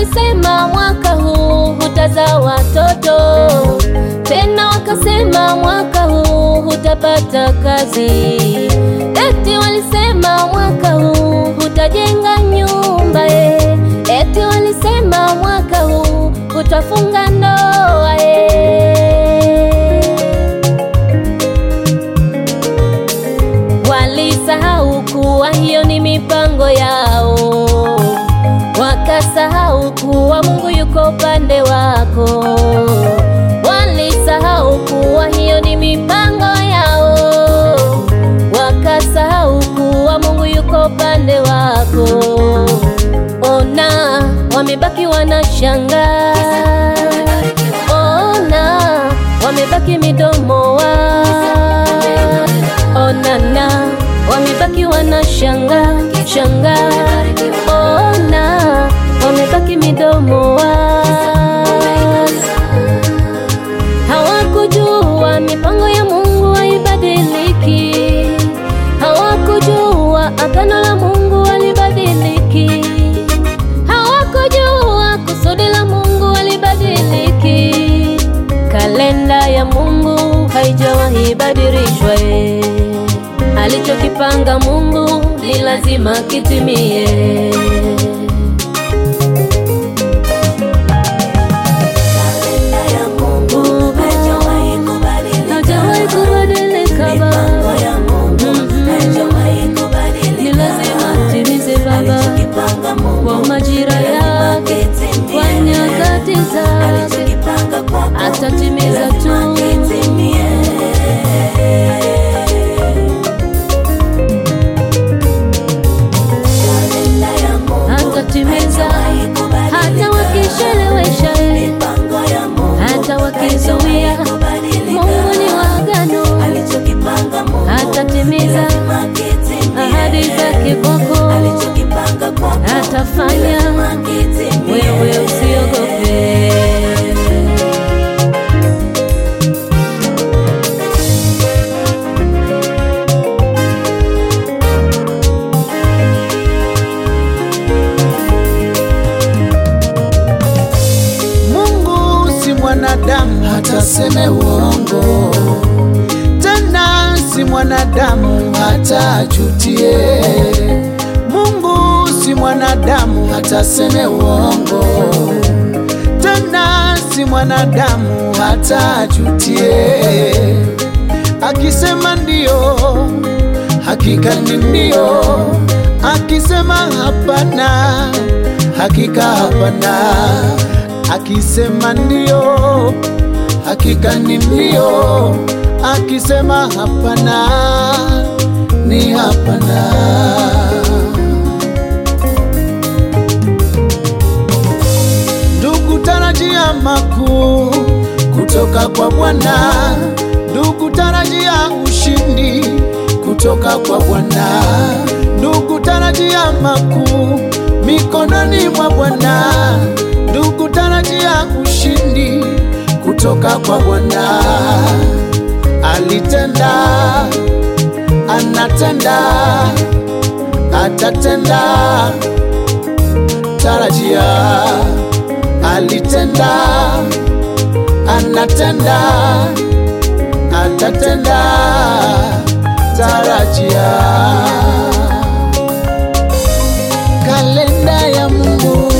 walisema mwaka huu hutazaa watoto tena, wakasema mwaka huu hutapata kazi, eti walisema mwaka huu hutajenga nyumba eh, eti walisema mwaka huu hutafunga ndoa eh. Walisahau kuwa hiyo ni mipango yao, wakasahau kuwa Mungu yuko upande wako. Walisahau kuwa hiyo ni mipango yao, wakasahau kuwa Mungu yuko upande wako. Ona, wamebaki wanashangaa. Ona, wamebaki midomo wa onana, wamebaki wanashanga shanga. Ona, wamebaki midomo wa hawakujua mipango ya Mungu haibadiliki, hawakujua agano la Mungu halibadiliki, hawakujua kusudi la Mungu halibadiliki. Kalenda ya Mungu haijawahi badilishwa, eh. alichokipanga Mungu ni lazima kitimie. Hajawahi kubadilika Baba, ni lazima timize Baba kwa majira yake, kwa nyakati zake, atatimiza tu. Atatimiza hata wakichelewesha, hata wakizuia. Mungu ni wa agano, atatimiza ahadi zake kwako, atafanya. Wewe usiogope. Mungu si mwanadamu hata seme uongo, tena si mwanadamu hata ajutie. Mungu si mwanadamu hata seme uongo, tena si mwanadamu hata ajutie. Akisema ndio, hakika ni ndio. Akisema hapana, hakika hapana. Akisema ndio, hakika ni ndio. Akisema hapana, ni hapana. Ndugu, tarajia makuu kutoka kwa Bwana. Ndugu, tarajia ushindi kutoka kwa Bwana. Ndugu, tarajia makuu mikononi mwa Bwana. Ndugu, tarajia ushindi kutoka kwa Bwana. Alitenda, anatenda, atatenda. Tarajia, alitenda, anatenda, atatenda. Tarajia, kalenda ya Mungu